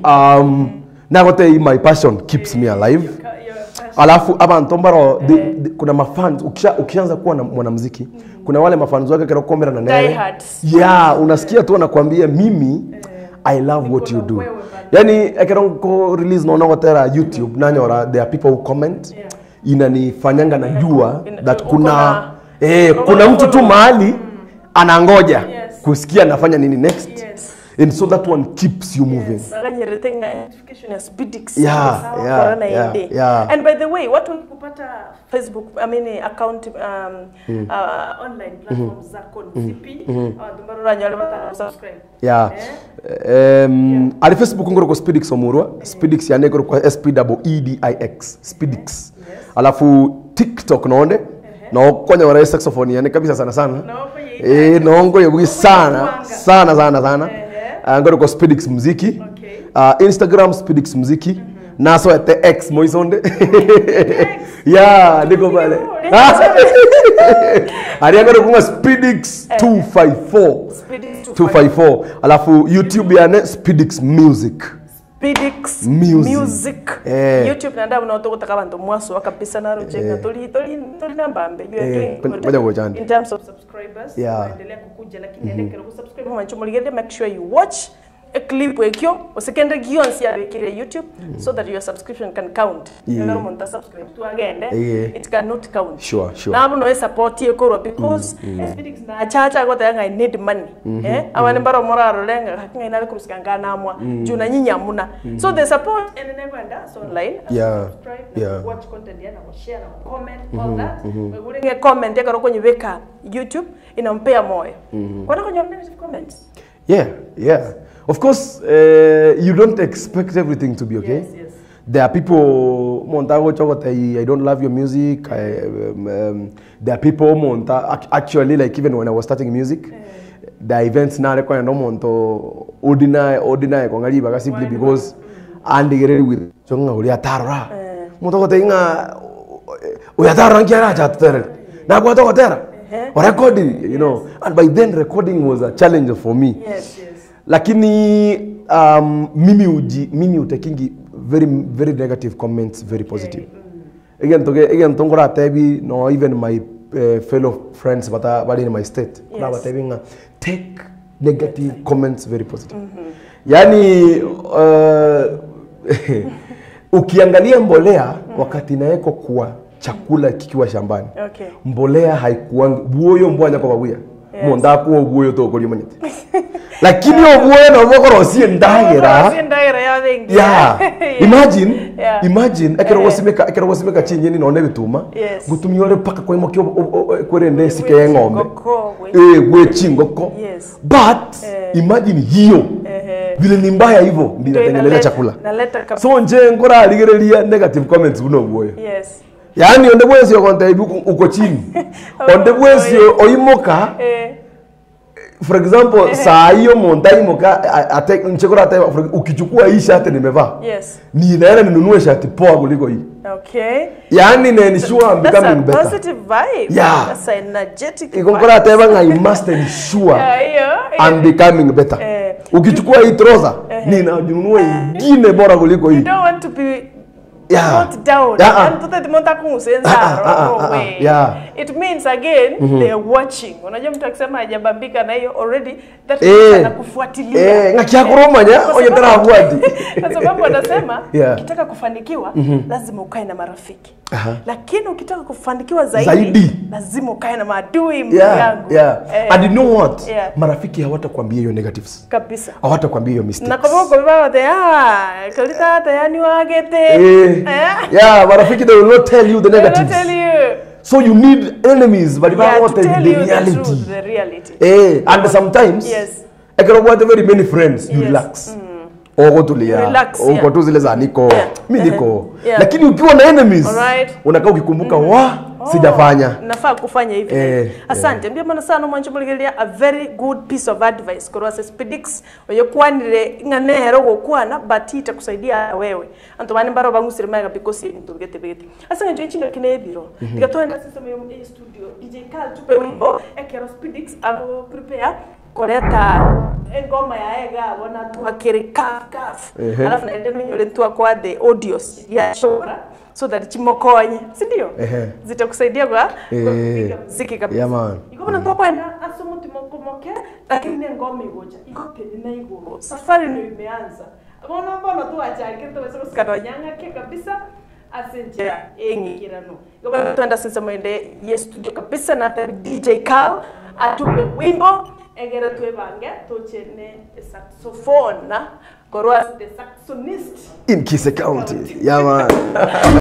um, nagotei my passion keeps me alive alafu abantu mbaro the, the, kuna mafans ukisha, ukianza kuwa na mwanamuziki kuna wale mafans wake kero komera na nere Diehards. yeah unasikia tu anakuambia mimi i love what you do yani ekero ko release naona gotera youtube nanyora there are people who comment inanifanyanga najua Ina- that uko kuna na- eh, uko kuna na mtu tu follow. mahali anangoja Yes. kusikia nafanya nini next Yes. and so that one keeps you moving Nakanyerete nga notification ya Speedix. Yeah, Sawa, yeah, corona yeah, inde. yeah. And by the way, watu wakipata Facebook, I mean account um, uh, online platforms zako ni zipi? Abantu barora nyole bata subscribe. yeah um, ali facebook ngoro ko speedix omurwa speedix yane ngoro ko s p double e d i x speedix alafu tiktok nonde no konya wara saxophone yane kabisa sana sana No, eh nongo yebugi sana kuanga. sana sana sana uh, ngoro ko speedix muziki Okay. uh, instagram speedix muziki naso ete x moisonde yeah niko pale ari ngoro kunga speedix 254 Speedix 254 alafu youtube yane speedix music Speedix Music. Music. Eh. YouTube nanda unotogotaka abantu mwaso kabisa na rujenga tuli tuli tuli nambambe. You are Eh, doing kwenye- good. kwenye kujani. In terms of subscribers, Yeah. unaendelea kukuja lakini endekera kusubscribe mwancho muligende make sure you watch a clip ekyo usikende gionsi yabekire YouTube so that your subscription can count. Yeah. Ngaro muntu subscribe tu agende. Yeah. It cannot count. Sure, sure. Nabu no support yekorwa because Speedix na chacha gote yanga I need money. Eh? Awani mbaro moraro lenga hakinga inali kurusikanga namwa. Juna nyinya muna. So the support and then kwenda so online. Yeah. Subscribe, Yeah. watch content yana share na comment all that. Weguringe comment yakaro kwenye weka YouTube inampea moyo. Kwana kwenye negative comments. Yeah, yeah. Of course, uh, you don't expect everything to be okay. Yes, yes. There are people, Montago Chogote, I don't love your music. I, um, um, there are people, Monta, ac- actually, like even when I was starting music, the events now require no Monto, ordinary, ordinary, Kongari, Baga simply because andigere with Chonga, Uliatara. Montago Tinga, Uyatara, Kiara, Chatter. Now, what or recording, you know. And by then, recording was a challenge for me Yes, yes. lakini um, mimi uji mimi utakingi very very negative comments very positive again toge again tongora tebi no even my uh, fellow friends bata bali in my state kuna Yes. batabi nga take negative comments very positive yani uh, ukiangalia mbolea wakati inawekwa kwa chakula kikiwa shambani Okay. mbolea haikuangi buoyo mbwanya kwa babuya monda kuo buoyo to kuri manyete lakini obuoyo no bokoro sie ndagera Si ndaira ya wengi. yeah imagine Yeah. imagine ekero gosimeka ekero gosimeka chinyeni none bituma Yes. gutumia ore paka kwa imoki kwere ndesi ke ng'ombe Ngoko, we- eh gwe chingoko Yes. but Eh. imagine hiyo Ehe. vile ni mbaya hivyo Ndio ndinatengeneza inaleta- chakula Naleta kab- so nje ngora rigereria negative comments buno buoyo Yes. yaani onde bwesio konta ibu uko chini onde bwesio oimoka Eh. for example saa hiyo monta imoka a- ate nchekora ate for- ukichukua hii shati nimevaa Yes. ninaenda ninunue shati poa kuliko hii Okay. yaani nensure I'm That's a becoming better positive vibe. Yeah. That's a energetic ikonkora ateba I must ensure Yeah, hiyo. I'm becoming better Eh. ukichukua hii trouser ninanunua ingine bora kuliko You hii don't want to be Yeah. put down. Yeah, ah. And to that monta kungusenza. Ah, ah, ah, no ah, ah, way. yeah. It means again they are watching. Unajua mtu akisema hajabambika na hiyo already that Eh. means anakufuatilia. Eh, ngakiakurumanya Kwa onye sababu- tarabuati Kwa sababu wanasema Yeah. ukitaka kufanikiwa lazima ukae na marafiki. Aha. Lakini ukitaka kufanikiwa zaidi, Zaidi. lazima ukae na maadui ndugu yeah, yangu. yeah. Eh, and you know what Yeah. marafiki hawatakwambia hiyo negatives kabisa. hawatakwambia hiyo mistakes nakobogo bibabate ah kalita tayani wagete Eh, Eh? yeah marafiki they will not tell you the They will negatives tell you so you need enemies but yeah, yeah, to the tell you the reality truth, the reality. eh and sometimes Yes. ekero gwate very many friends you Yes. relax ogotulia Relax, uko yeah. tu zile za niko Yeah. mi Uh-huh. niko Yeah. lakini ukiwa na enemies Alright. unakaa ukikumbuka wa sijafanya nafaa kufanya hivi Eh, asante mbia mana sana mwancho muligeria a very good piece of advice korwa se spedix oyokwanire ng'anehero gokwana but itakusaidia wewe anto bani mbaro bangusire maga because ni tugete begete asa njo chinga kine biro tikatoenda system yo mu studio DJ Carl tupe wimbo ekero spedix alo prepare koreta engoma yaega bona twakiri kaf kaf Ehe. alafu naende ninyore twakwa the audios ya shora so that chimokonye si ndio Ehe. zitakusaidia kwa kwa Eh. kupiga muziki kabisa Yeah, man. iko bona twakwenda ase mutima kumoke lakini ne ngoma igoja iko peni na iguru safari ndio imeanza bona bona tu achake tu wewe usikano nyanga ke kabisa asenja engikirano iko bona twenda sasa mwende yes studio kabisa na hata DJ Carl atupe wimbo egera twebange tuchene saxophone korwa the saxonist in Kise County. Yeah, man.